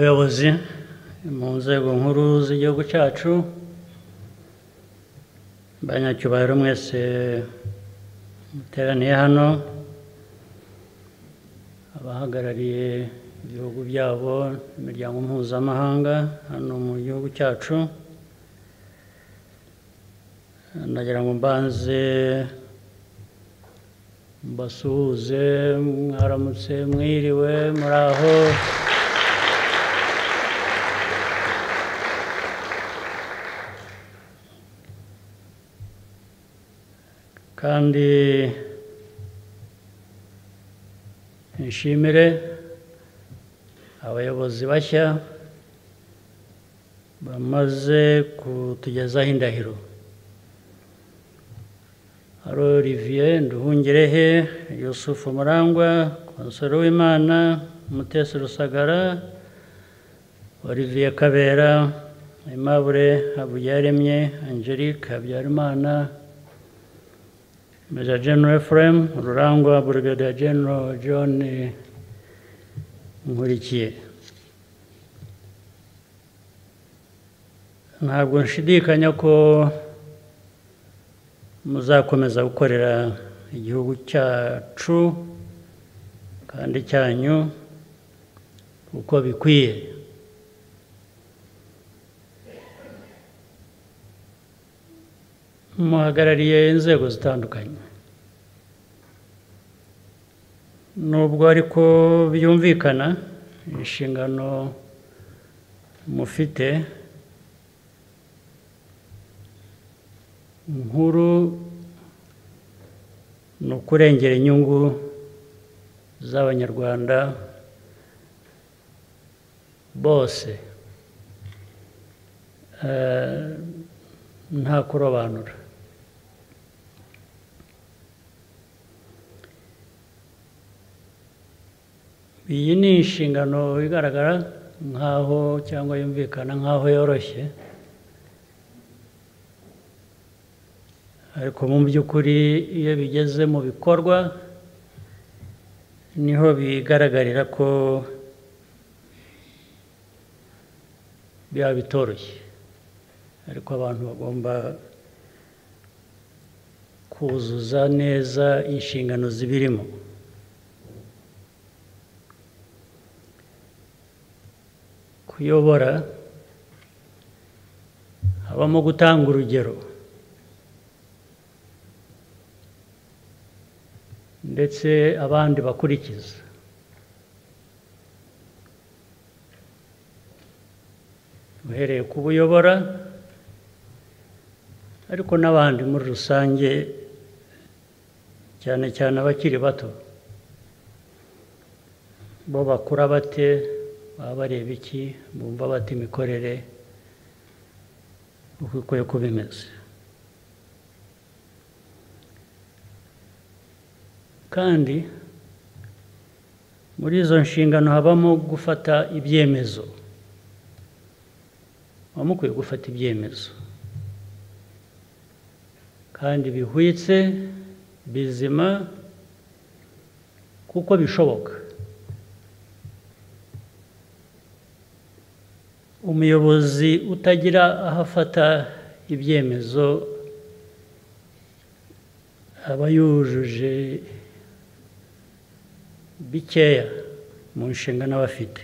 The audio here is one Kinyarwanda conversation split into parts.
Abayobozi mu nzego nkuru z'igihugu cyacu, banyacyubahiro mwese muteraniye hano, abahagarariye ibihugu byabo, imiryango mpuzamahanga hano mu gihugu cyacu, ndagira ngo mbanze mbasuhuze, mwaramutse, mwiriwe, muri aho kandi nshimire abayobozi bashya bamaze kutugezaho indahiro. Hari Olivier Nduhungirehe, Yusufu Murangwa, Konsolo Uwimana, Mutesi Rusagara, Olivier Kabera, Aimable Habuyaremye, Angelique Habyarimana, Major General Ephraim Rurangwa, Brigadier General John Nkurikiye. Ntabwo nshidikanya ko muzakomeza gukorera igihugu cyacu kandi cyanyu uko bikwiye. muhagarariye inzego zitandukanye nubwo ariko byumvikana inshingano mufite nkuru ni ukurengera inyungu z'abanyarwanda bose Eh, nta kurobanura iyi ni inshingano igaragara nk'aho cyangwa yumvikana nk'aho yoroshye ariko mu by'ukuri iyo bigeze mu bikorwa niho bigaragarira ko biba bitoroshye ariko abantu bagomba kuzuza neza inshingano zibirimo kuyobora habamo gutanga urugero ndetse abandi bakurikiza uhereye ku bo uyobora ariko n'abandi muri rusange cyane cyane abakiri bato bo bakura bate baba bareba iki bumva bata imikorere uko ikwiye kuba imeze kandi muri izo nshingano habamo gufata ibyemezo muba mukwiye gufata ibyemezo kandi bihwitse bizima kuko bishoboka umuyobozi utagira aho afata ibyemezo aba yujuje bikeya mu nshingano aba afite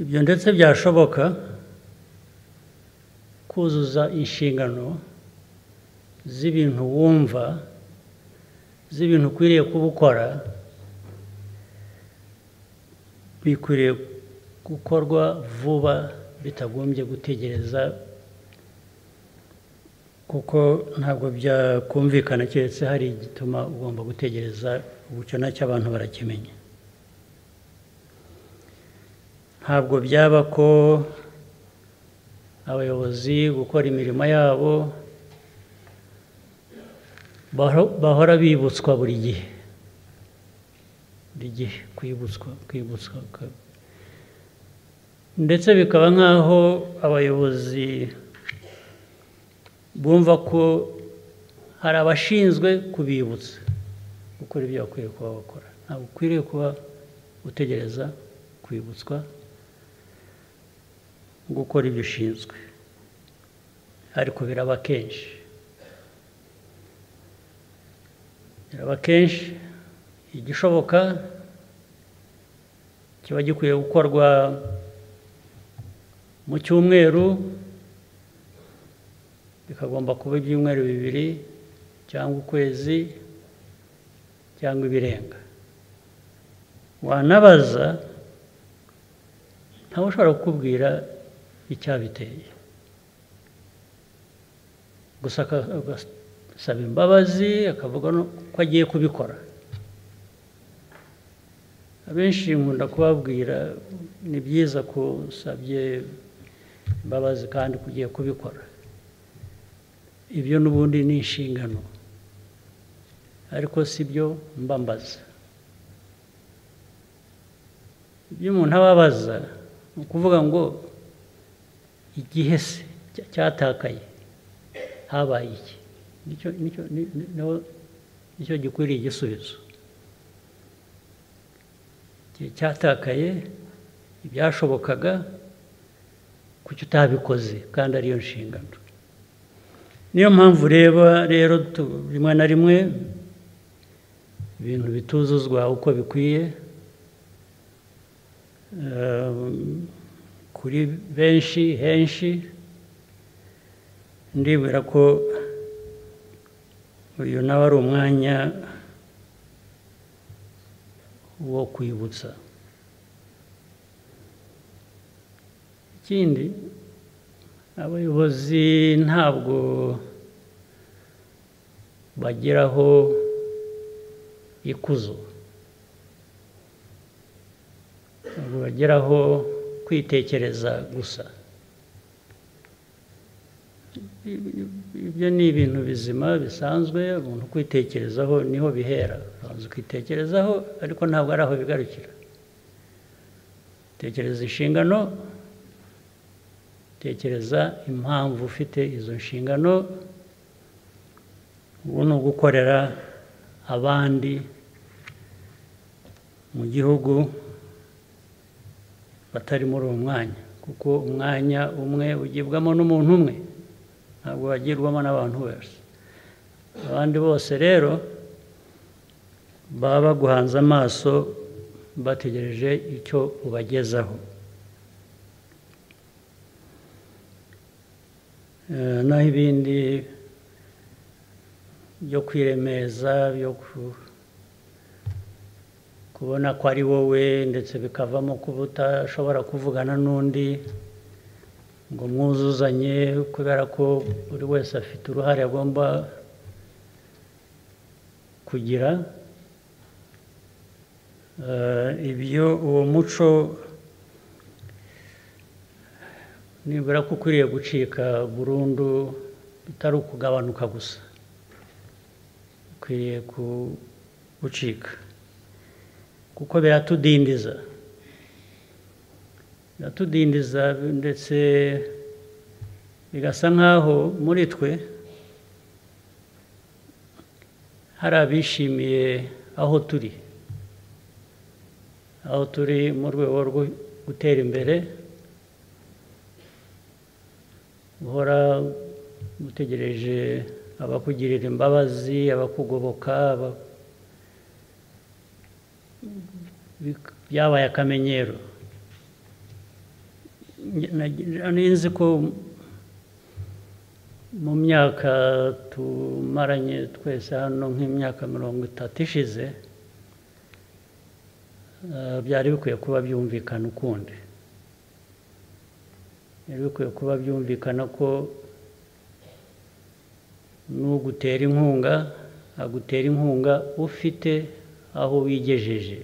ibyo ndetse byashoboka kuzuza inshingano z'ibintu wumva z'ibintu ukwiriye kuba ukora bikwiriye gukorwa vuba bitagombye gutegereza kuko ntabwo byakumvikana keretse hari igituma ugomba gutegereza ubucyo nacyo abantu barakimenya ntabwo byaba ko abayobozi gukora imirimo yabo baho- bahora bibutswa buri gihe buri gihe kwibutswa kwibutswa ka- ndetse bikaba nk'aho abayobozi bumva ko hari abashinzwe kubibutsa gukora ibyo bakwiriye kuba bakora ntabwo ukwiriye kuba utegereza kwibutswa gukora ibyo ushinzwe ariko biraba kenshi biraba kenshi igishoboka kiba gikwiye gukorwa mu cyumweru bikagomba kuba ibyumweru bibiri cyangwa ukwezi cyangwa ibirenga wanabaza ntawe ushobora kukubwira icyabiteye gusa agasaba imbabazi akavuga ko agiye kubikora abenshi nkunda kubabwira ni byiza ko usabye imbabazi kandi kugiye kubikora ibyo n'ubundi ni inshingano ariko si byo mbambaza ibyo umuntu aba abaza ni ukuvuga ngo igihe se cyatakaye habaye iki nicyo gikwiriye igisubizo igihe cyatakaye ibyashobokaga kuki utabikoze kandi ariyo nshingano niyo mpamvu ureba rero rimwe na rimwe ibintu bituzuzwa uko bikwiye kuri benshi henshi ndibwira ko uyu nawe ari umwanya wo kwibutsa ikindi abayobozi ntabwo bageraho ikuzo ntabwo bageraho kwitekereza gusa ibyo ni ibintu bizima bisanzwe umuntu kwitekerezaho niho bihera urabanza ukitekerezaho ariko ntabwo ari aho bigarukira tekereza inshingano tekereza impamvu ufite izo nshingano ubu ni ugukorera abandi mu gihugu batari muri uwo mwanya kuko umwanya umwe ugibwamo n'umuntu umwe ntabwo wagirwamo n'abantu bose abandi bose rero baba baguhanze amaso bategereje icyo ubagezaho naho ibindi byo kwiremeza byo kubona ko ari wowe ndetse bikavamo kuba utashobora kuvugana n'undi ngo mwuzuzanye kubera ko buri wese afite uruhare agomba kugira ibyo uwo muco nibura ko ukwiriye gucika burundu bitari ukugabanuka gusa ukwiriye kuwucika kuko biratudindiza biratudindiza ndetse bigasa nk'aho muri twe hari abishimiye aho turi aho turi mu rwego rwo gutera imbere guhora utegereje abakugirira imbabazi abakugoboka byabaye akamenyero nzi ko mu myaka tumaranye twese hano nk'imyaka mirongo itatu ishize byari bikwiye kuba byumvikana ukundi byari bikwiye kuba byumvikana ko n'ugutera inkunga agutera inkunga ufite aho wigejeje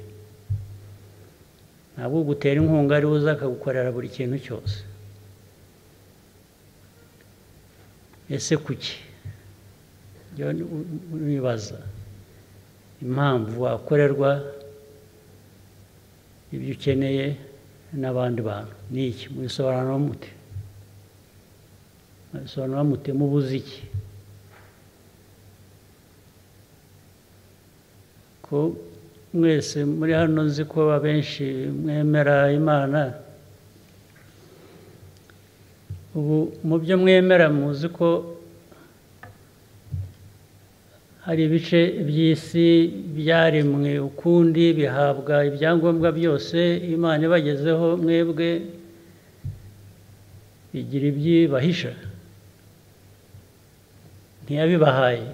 ntabwo ugutera inkunga ari uza akagukorera buri kintu cyose ese kuki nibaza impamvu wakorerwa ibyo ukeneye n'abandi bantu ni iki mubisobanura mute mubisobanura mute mubuze iki ko mwese muri hano nzi ko abenshi mwemera imana ubu mu byo mwemera muzi ko hari ibice by'isi byaremwe ukundi bihabwa ibyangombwa byose imana ibagezeho mwebwe bigira ibyibahisha ntiyabibahaye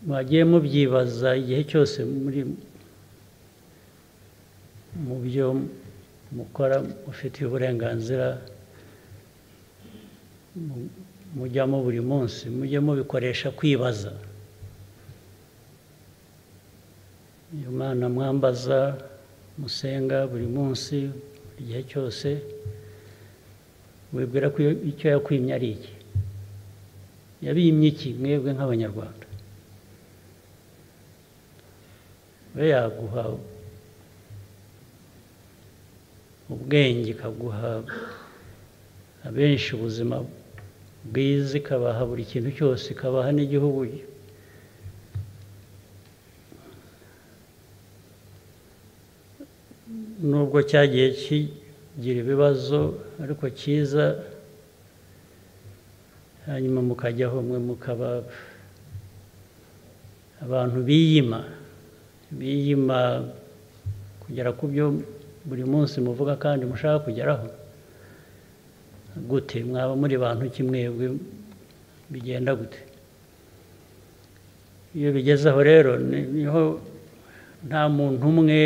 mwagiye mubyibaza igihe cyose muri mu byo mukora mufitiye uburenganzira mujyamo buri munsi mujye mubikoresha kwibaza uyu mwana mwambaza musenga buri munsi igihe cyose wibwira ko icyo yakwimye ari iki yabimye iki mwebwe nk'abanyarwanda we yaguha ubwenge ikaguha abenshi ubuzima bwiza ikabaha buri kintu cyose ikabaha n'igihugu nubwo cyagiye kigira ibibazo ariko cyiza hanyuma mukajyaho mwe mukaba abantu biyima biyima kugera ku byo buri munsi muvuga kandi mushaka kugeraho gute mwaba muri bantu kimwebwe bigenda gute iyo bigezeho rero niho nta muntu umwe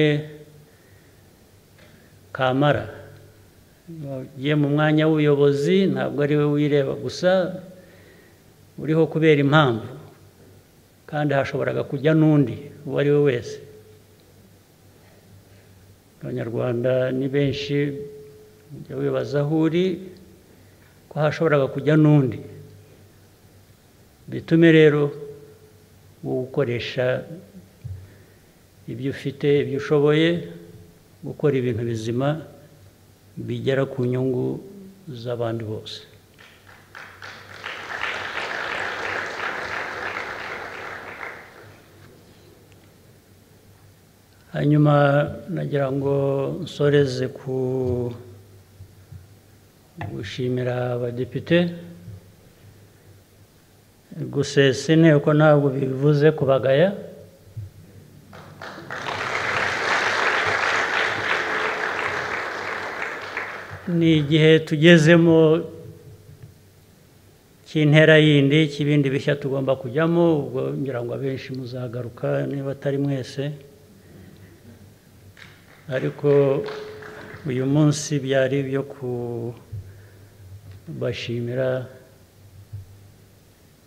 kamara ugiye mu mwanya w'ubuyobozi ntabwo ari we wireba gusa uriho kubera impamvu kandi hashoboraga kujya n'undi uwo ari we wese abanyarwanda ni benshi ujya wibaza aho uri ko hashoboraga kujya n'undi bitume rero wowe ukoresha ibyo ufite ibyo ushoboye gukora ibintu bizima bigera ku nyungu z'abandi bose hanyuma nagira ngo nsoreze ku gushimira abadepite gusesa inteko ntabwo bivuze kubagaya ni igihe tugezemo cy'intera yindi cy'ibindi bishya tugomba kujyamo ubwo ngira ngo abenshi muzagaruka niba atari mwese ariko uyu munsi byari ibyo kubashimira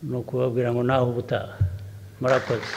ni ukubabwira ngo nawe ubutaha murakoze